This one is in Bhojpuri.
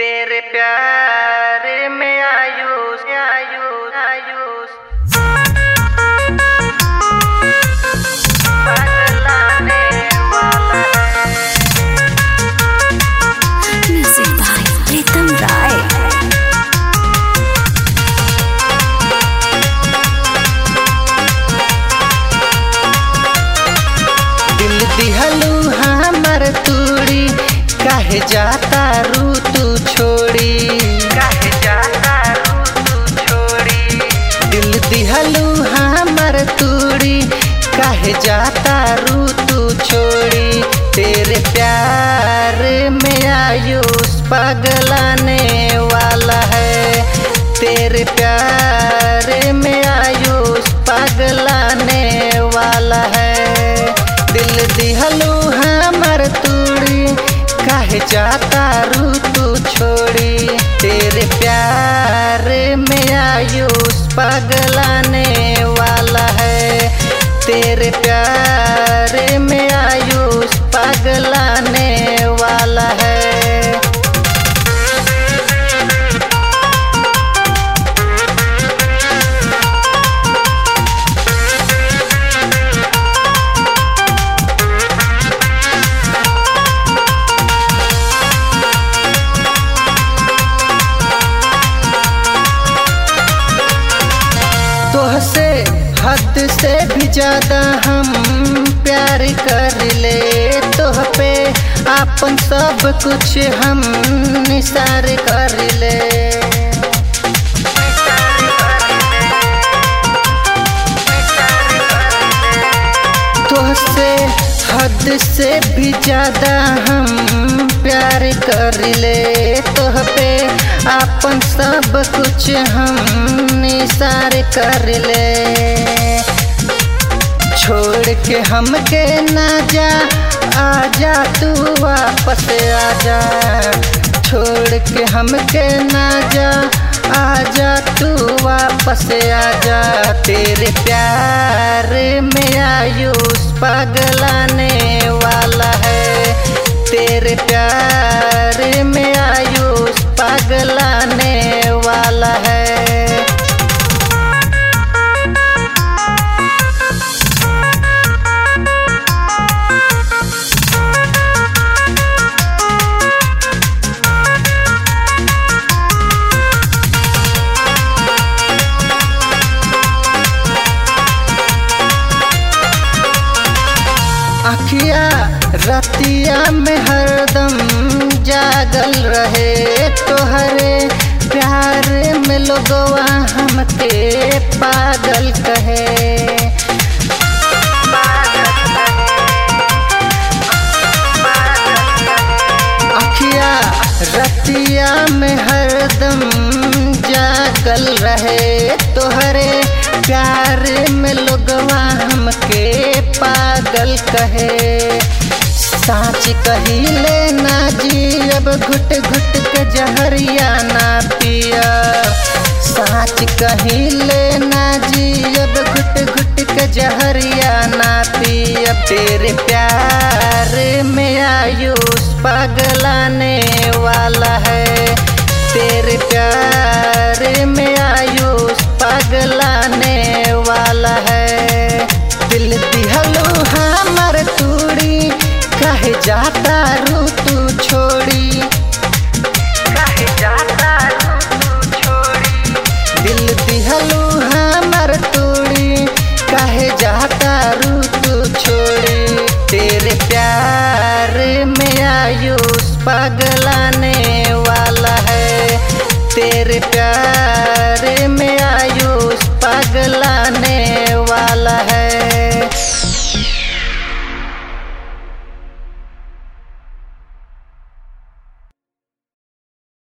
तेरे प्यार में आयुष आयुष आयुष पगलाने वाला है Music by Pritam Rai. दिल दिहलू हमर तूड़ी काहे जाता रू तू छोड़ी काहे जाता रू तू छोड़ी दिल दिहलू हमर तूड़ी काहे जाता रू तू छोड़ी तेरे प्यार में आयुष पगलाने वाला है तेरे प्यार में आयुष पगलाने वाला है दिल दिहलू हमर तूड़ी काहे जाता रू तू छोड़ी तेरे प्यार में आयुष पगलाने वाला है तेरे प्यार में आयुष पगलाने वाला है तोहसे हद से भी ज्यादा हम प्यार कर ले तोह पे आपन सब कुछ हम निसार कर ले तोहसे हद से भी ज्यादा हम प्यार कर ले तोह पे आपन सब कुछ हम निसार कर ले छोड़ के हमके ना जा आजा तू वापस आजा छोड़ के हमके ना जा आजा तू वापस आजा तेरे प्यार में आयुष पगलाने वाला है तेरे प्यार में आयुष पगलाने वाला है अखिया रतिया में हरदम जागल रहे तोहरे प्यार में लोगवा हमके पागल कहे अखिया रतिया में हरदम जागल रहे तोहरे प्यार में लोगवा हमके पागल कहे साँच कहिले ना जी अब घुट घुट के जहरिया ना पिया साँच कहिले ना जी अब घुट घुट के जहरिया ना पिया तेरे प्यार में आयुष पगलाने वाला है तेरे प्यार में आयुष पगलाने वाला है दिल दिहलू हमर तूड़ी कहे जाता रू तू छोड़ी कहे जाता रू तू छोड़ी दिल दिहलू हमर तूड़ी कहे जाता रू तू छोड़ी तेरे प्यार में आयुष पगलाने